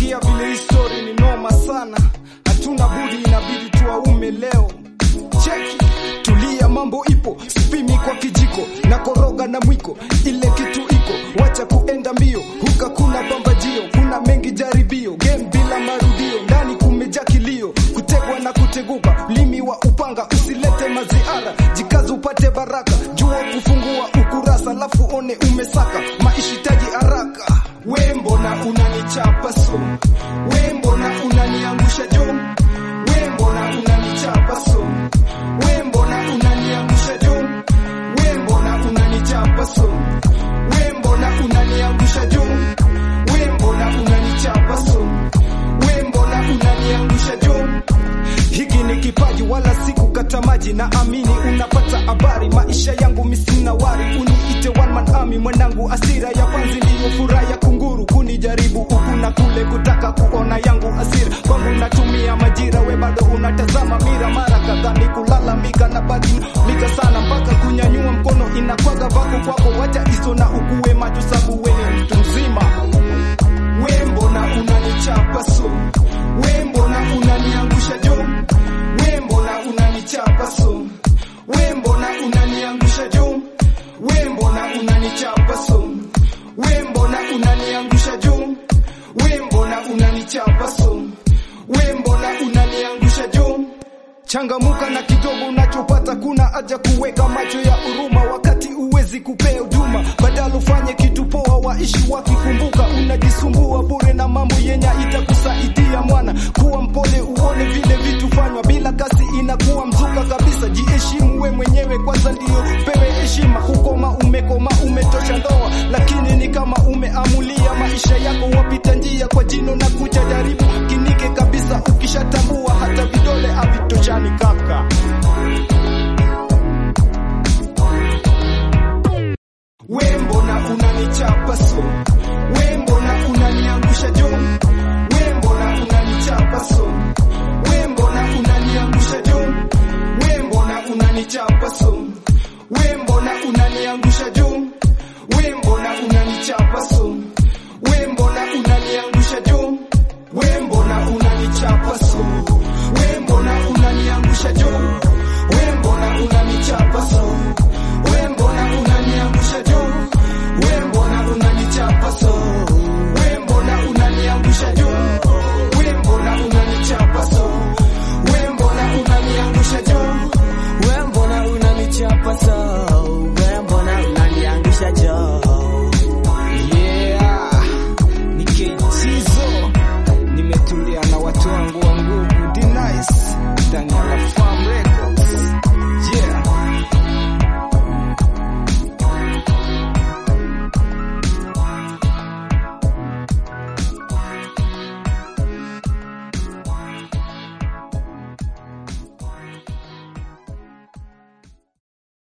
Sikia vile hii story ni noma sana, hatuna budi, inabidi tuaume leo. Cheki, tulia, mambo ipo, sipimi kwa kijiko na koroga na mwiko, ile kitu iko, wacha kuenda mbio, huka kuna pambajio, kuna mengi jaribio, game bila marudio, ndani kumejaa kilio, kutegwa na kuteguka, ulimi wa upanga, usilete maziara, jikazi upate baraka, jua kufungua ukurasa, lafu one umesaka, maishitaji haraka. We mbona unanichapa so, we mbona unaniangusha jo, we mbona unanichapa so, we mbona unaniangusha jo, we mbona unanichapa so, we mbona unaniangusha jo, we mbona unanichapa so, we mbona unaniangusha jo. Hiki ni kipaji wala si kukata maji, na amini unapata habari. Maisha yangu misina wari, uniite one man army mwanangu, asira ya panzi ndiyo furaha ya kunguru, kunijaribu huku na kule, kutaka kuona yangu asira kwangu, natumia majira, we bado unatazama mira, mara kadhaa ni kulalamika na badilika sana, mpaka kunyanyua mkono inakwaga vako kwako, wacha iso na ukuwe macho, sabu we ni mtu mzima. We mbona unanichapa so, we mbona unaniangusha jo, we mbona unanichapa so, we mbona unaniangusha jo, we mbona unanichapa so, we mbona unaniangusha jo, we mbona unanichapa so, we mbona unaniangusha jo. Changamuka na kidogo unachopata, kuna haja kuweka macho ya huruma wakati uwezi kupea huduma, badala ufanye kitu poa, waishi wakikumbuka. Unajisumbua bure na mambo yenye itakusaidia mwana, kuwa mpole, uone vile vitu fanywa bila kasi, inakuwa mzuka kabisa. Jiheshimu we mwenyewe kwanza, ndio pewe heshima. Kukoma umekoma, umetosha ndoa, lakini ni kama umeamulia maisha yako, wapita njia kwa jino na kuja jaribu kinike kabisa, ukishatambua hata vidole havitoshani kaka.